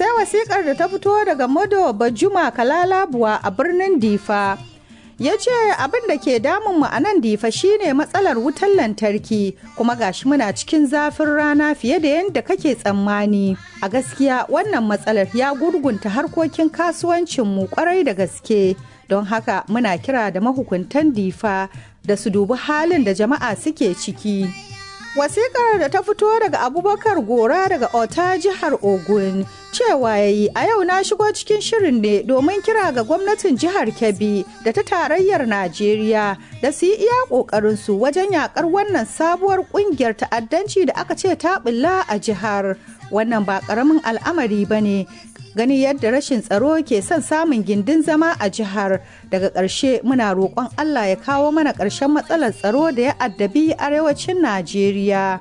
sai wasikar da ta fito daga Modo Bajuma Kalalabuwa a birnin Difa. ya ce abin da ke damun mu a nan difa shine matsalar wutar lantarki kuma gashi muna cikin zafin rana fiye da yadda kake tsammani a gaskiya wannan matsalar ya gurgunta harkokin kasuwancinmu kwarai da gaske don haka muna kira da mahukuntan difa da su dubi halin da jama'a suke ciki wasikar da ta fito daga abubakar gora daga ota jihar ogun cewa ya yi a yau na shigo cikin shirin ne domin kira ga gwamnatin jihar kebbi da ta tarayyar najeriya da su yi iya ƙoƙarinsu wajen yakar wannan sabuwar ƙungiyar ta'addanci da aka ce ta bulla a jihar wannan ba ƙaramin al'amari ba ne gani yadda rashin tsaro ke son samun gindin zama a jihar daga ƙarshe muna roƙon allah ya kawo mana ƙarshen matsalar tsaro da ya addabi arewacin najeriya